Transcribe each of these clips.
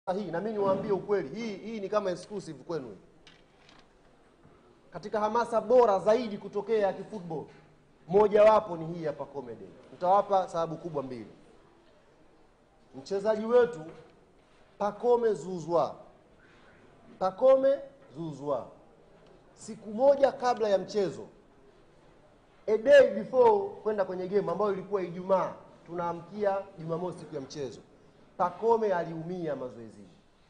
hii na mimi niwaambie ukweli, hii hii ni kama exclusive kwenu. Katika hamasa bora zaidi kutokea ya kifootball, mojawapo ni hii hapa comedy. Nitawapa sababu kubwa mbili. Mchezaji wetu Pacome Zuzwa, Pacome Zuzwa, siku moja kabla ya mchezo, a day before kwenda kwenye game ambayo ilikuwa Ijumaa, tunaamkia Jumamosi siku ya mchezo, Pacome aliumia mazoezini.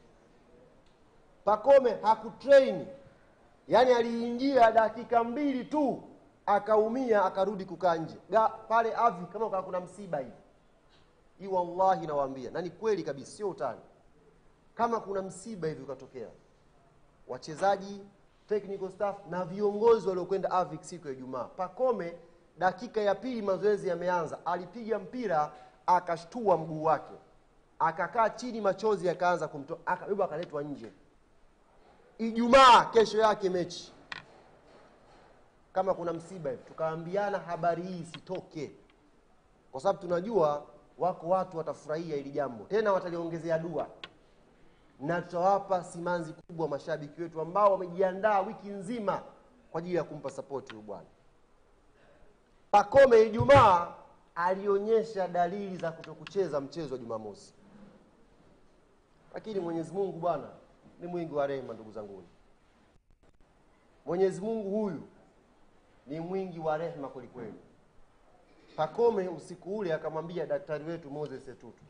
Pacome hakutrain, yaani aliingia dakika mbili tu akaumia, akarudi kukaa nje Ga- pale avi, kama kwa kuna msiba hivi hii, wallahi nawaambia, na ni kweli kabisa, sio utani. Kama kuna msiba hivi ukatokea, wachezaji, technical staff na viongozi waliokwenda AVIC siku ya Ijumaa, Pacome dakika ya pili mazoezi yameanza, alipiga mpira akashtua mguu wake, akakaa chini, machozi yakaanza kumtoa, akabebwa akaletwa nje. Ijumaa kesho yake mechi, kama kuna msiba hivi, tukaambiana habari hii isitoke, kwa sababu tunajua wako watu watafurahia hili jambo, tena wataliongezea dua, na tutawapa simanzi kubwa mashabiki wetu ambao wamejiandaa wiki nzima kwa ajili ya kumpa sapoti huyu bwana. Pacome Ijumaa alionyesha dalili za kutokucheza mchezo wa Jumamosi, lakini Mwenyezi Mungu bwana ni mwingi wa rehema, ndugu zangu. Mwenyezi Mungu huyu ni mwingi wa rehema kwelikweli. Pacome usiku ule akamwambia daktari wetu Moses Etutu,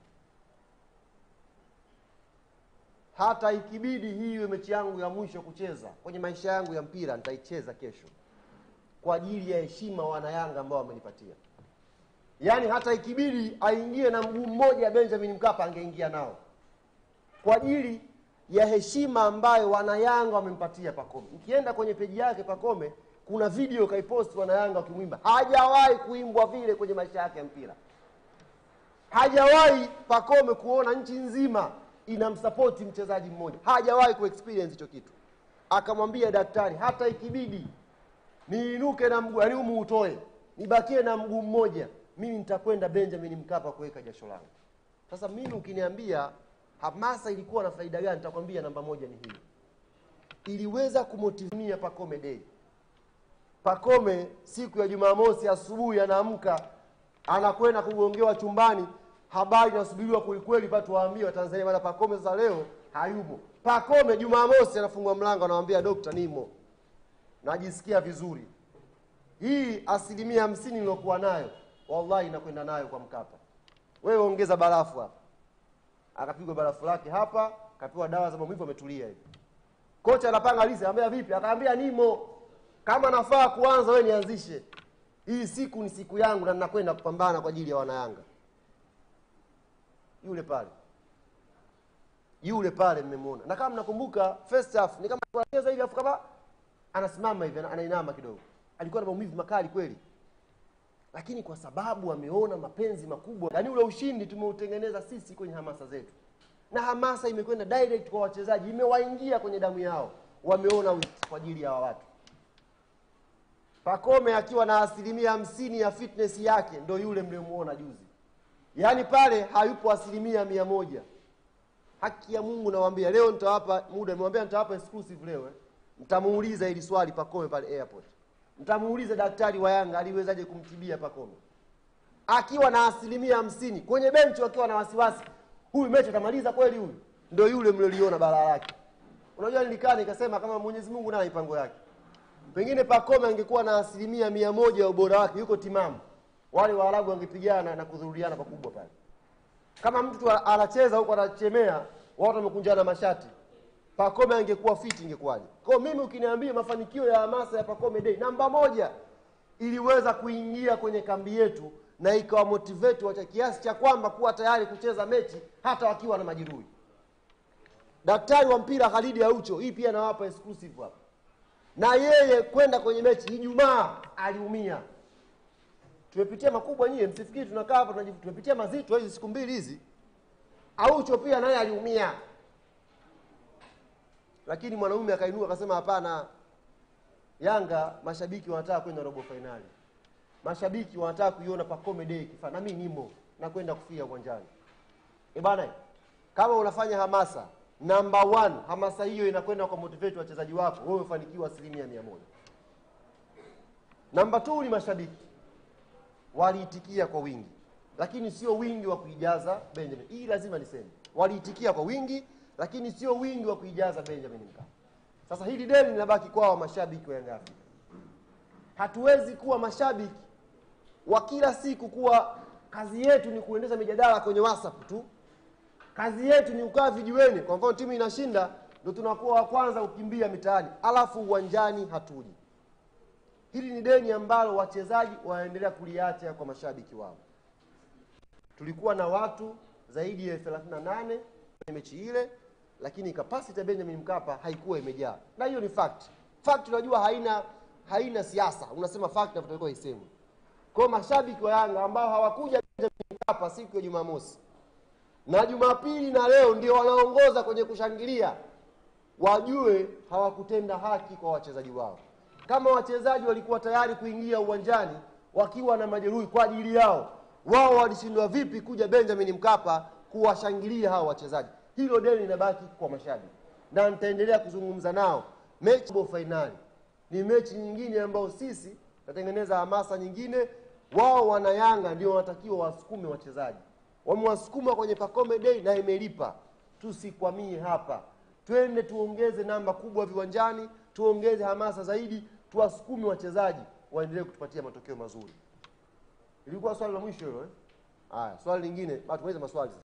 hata ikibidi hii iwe mechi yangu ya mwisho kucheza kwenye maisha yangu ya mpira, nitaicheza kesho kwa ajili ya heshima wanayanga ambao wamenipatia. Yaani hata ikibidi aingie na mguu mmoja Benjamin Mkapa, angeingia nao kwa ajili ya heshima ambayo wanayanga wamempatia Pacome. Ukienda kwenye peji yake Pacome, kuna video kaiposti wanayanga wakimwimba. Hajawahi kuimbwa vile kwenye maisha yake ya mpira. Hajawahi Pacome kuona nchi nzima inamsapoti mchezaji mmoja, hajawahi kuexperience hicho kitu. Akamwambia daktari, hata ikibidi niinuke na mguu yaani humu utoe, nibakie na mguu mmoja, mimi nitakwenda Benjamin Mkapa kuweka jasho langu. Sasa mimi ukiniambia hamasa ilikuwa na faida gani, nitakwambia namba moja ni hii, iliweza kumotivia Pacome Day. Pacome siku ya Jumamosi asubuhi anaamka anakwenda kugongewa chumbani, habari inasubiriwa kwelikweli, patu waambie Watanzania bana, Pacome sasa leo hayupo. Pacome Jumamosi anafungua mlango, anamwambia dokta, nimo najisikia vizuri. Hii asilimia hamsini nilokuwa nayo, wallahi inakwenda nayo kwa Mkapa. Wewe ongeza barafu hapa, akapigwa barafu lake hapa, kapewa dawa za maumivu, ametulia hivi. Kocha anapanga lisi, anambia vipi? Akaambia nimo, kama nafaa kuanza wewe nianzishe. Hii siku ni siku yangu na ninakwenda kupambana kwa ajili ya wanayanga. Yule pale yule pale mmemwona, na kama mnakumbuka first half ni kama alikuwa anacheza hivi, afu kama anasimama hivi, ana- anainama kidogo, alikuwa na maumivu makali kweli, lakini kwa sababu ameona mapenzi makubwa, yaani ule ushindi tumeutengeneza sisi kwenye hamasa zetu, na hamasa imekwenda direct kwa wachezaji, imewaingia kwenye damu yao, wameona wit kwa ajili ya hawa watu. Pacome akiwa na asilimia hamsini ya fitness yake ndo yule mliomuona juzi, yaani pale hayupo asilimia mia moja. Haki ya Mungu nawaambia, leo nitawapa muda, nimewambia nitawapa exclusive leo eh. Mtamuuliza hili swali Pacome pale airport, mtamuuliza daktari wa Yanga aliwezaje kumtibia Pacome akiwa na asilimia hamsini kwenye benchi, wakiwa na wasiwasi, huyu mechi atamaliza kweli? Huyu ndo yule mlioliona balaa lake. Unajua, nilikaa nikasema kama Mwenyezi Mungu naye mipango yake pengine Pacome angekuwa na asilimia mia moja ya ubora wake, yuko timamu, wale Waarabu wangepigana na kudhuruliana pakubwa pale. Kama mtu a- anacheza huko anachemea, watu wamekunjana mashati, Pacome angekuwa fiti, ingekuwaje? Kwa hiyo mimi ukiniambia mafanikio ya hamasa ya Pacome Day, namba moja iliweza kuingia kwenye kambi yetu na ikawa motivate wacha kiasi cha kwamba kuwa tayari kucheza mechi hata wakiwa na majeruhi. Daktari wa mpira Khalidi Aucho, hii pia nawapa exclusive hapa na yeye kwenda kwenye mechi Ijumaa aliumia. Tumepitia makubwa nyie, msifikiri tunakaa hapa tunajifu, tumepitia mazito hizi siku mbili hizi. Aucho pia naye aliumia, lakini mwanaume akainuka akasema, hapana, Yanga mashabiki wanataka kwenda robo fainali, mashabiki wanataka kuiona Pacome Day kifaa, na mimi nimo na kwenda kufia uwanjani. E bana, kama unafanya hamasa number one, hamasa hiyo inakwenda kwa motivate wachezaji wako, wewe ufanikiwa asilimia mia moja. Namba two ni mashabiki waliitikia kwa wingi, lakini sio wingi wa kuijaza Benjamin. Hii lazima niseme, waliitikia kwa wingi, lakini sio wingi wa kuijaza Benjamin Mkapa. Sasa hili deni linabaki kwao mashabiki wa Yanga Afrika. Hatuwezi kuwa mashabiki wa kila siku kuwa kazi yetu ni kuendesha mijadala kwenye WhatsApp tu, kazi yetu ni kukaa vijiweni. Kwa mfano timu inashinda, ndio tunakuwa wa kwanza kukimbia mitaani, alafu uwanjani hatuji. Hili ni deni ambalo wachezaji wanaendelea kuliacha kwa mashabiki wao. Tulikuwa na watu zaidi ya 38 kwenye mechi ile, lakini capacity ya Benjamin Mkapa haikuwa imejaa, na hiyo ni fact. Fact unajua haina haina siasa, unasema fact na itakuwa isemwe. Kwa hiyo mashabiki wa Yanga ambao hawakuja Benjamin Mkapa siku ya Jumamosi na Jumapili na leo ndio wanaongoza kwenye kushangilia, wajue hawakutenda haki kwa wachezaji wao. Kama wachezaji walikuwa tayari kuingia uwanjani wakiwa na majeruhi kwa ajili yao, wao walishindwa vipi kuja Benjamin Mkapa kuwashangilia hao wachezaji? Hilo deni linabaki kwa mashabiki, na nitaendelea kuzungumza nao. Mechi robo fainali ni mechi nyingine ambayo sisi tutatengeneza hamasa nyingine. Wao wana Yanga ndio wanatakiwa wasukume wachezaji, wamewasukuma kwenye Pacome Day na imelipa. Tusikwamie hapa, twende tuongeze namba kubwa viwanjani, tuongeze hamasa zaidi, tuwasukume wachezaji waendelee kutupatia matokeo mazuri. Ilikuwa swali la mwisho hilo eh? Haya, swali lingine, bado tumalize maswali sasa.